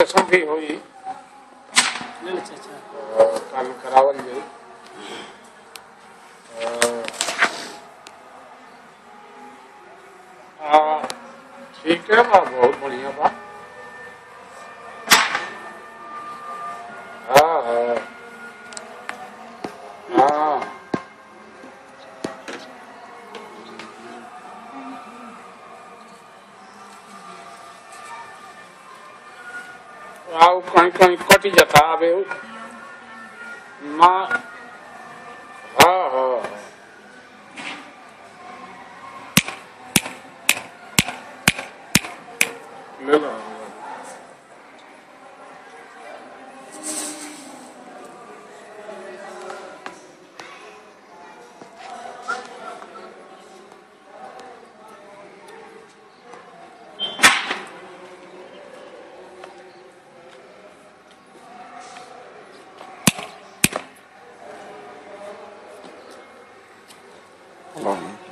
Operation भी हुई ले ले चाचा और कल करावल जाई आ, ठीक है बा बहुत बढ़िया बा हाँ हाँ हाँ आओ कहीं कहीं कटी जाता अबे माँ हाँ हाँ ले लो Long.